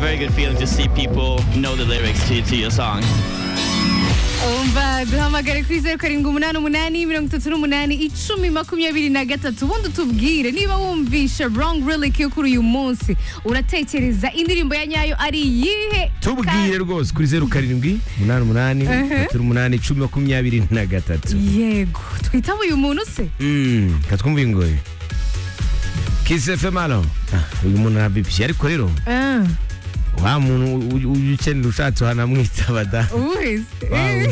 very good feeling to see people know the lyrics to, to your song. umva duhamagare kuri zeru karindwi umunani umunani mirongo itatu n'umunani icumi makumyabiri na gatatu ubundi utubwire niba wumvishe wrong relic yo kuri uyu munsi uratekereza indirimbo ya nyayo ari iyihe tubwire rwose kuri zeru karindwi umunani umunani gatatu umunani icumi makumyabiri na gatatu yego twitaba uyu muntu se Mm, katwumva ingoyi kisi fm hano Ah, uyu muntu arabibye ariko rero Ah, wa muntu u- u- ukenera ushatse wanamwitaba da uwese Wow.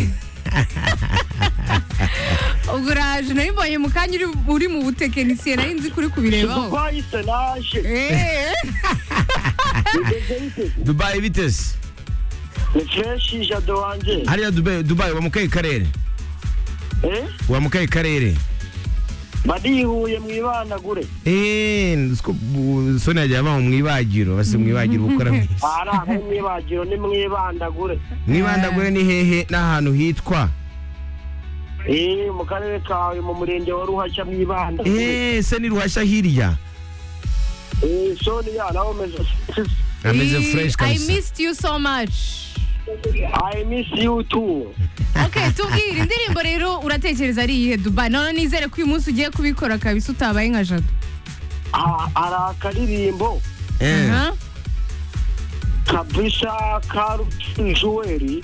ubwo uraje nari mbonye mu kanya uri- uri mu butekinisiye nari nzi kuri kubirebaho Dubai Solange Eh, dubayi bitesi ni kenshi jado wanjye hariya dubayi dubayi wa mukayi karere Eh? wa mukayi karere barihuye mwibanagure eee soni yagiye abaho mu ibagiro basi mu ibagiro gukora mu isi ari aho mwibagiro ni mwibandagure mwibandagure ni hehe n'ahantu hitwa Eh, mu karere kawe mu murenge wa ruhashya mwibandagure eee se ni ruhashya hirya Eh, sonia nawe umeze ameze eh, I fureshi kabisa missed you so much i miss you too ok tubwire indirimbo rero uratekereza ari iyihe dubai none nizere ko uyu munsi ugiye kubikora kabisa utabaye nka jado Ah, ari akaririmbo Eh, Aha. kabisa ka rujuweri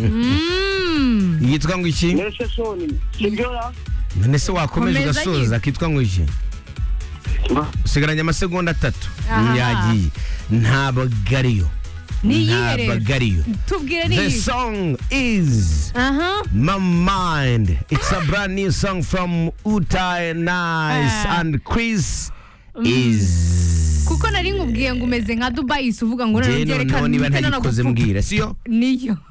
Mm. yitwa ngo iki mbese soni sibyo ya none se wakomeje Komeza ugasoza kitwa ngo iki usigaranye amasegonda atatu Aha. yagiye ntabwo ariyo Ni iyihe rero? ntabwo ariyo tubwire ni the iyihe song is aha My Mind. It's a brand new song from Utai Nice Ah. and Chris is. kuko nari nkubwiye ngo umeze nka dubai uvuga ngo Je none noneho byerekana niba umutima no ntagikoze gupfuka. mbwira siyo niyo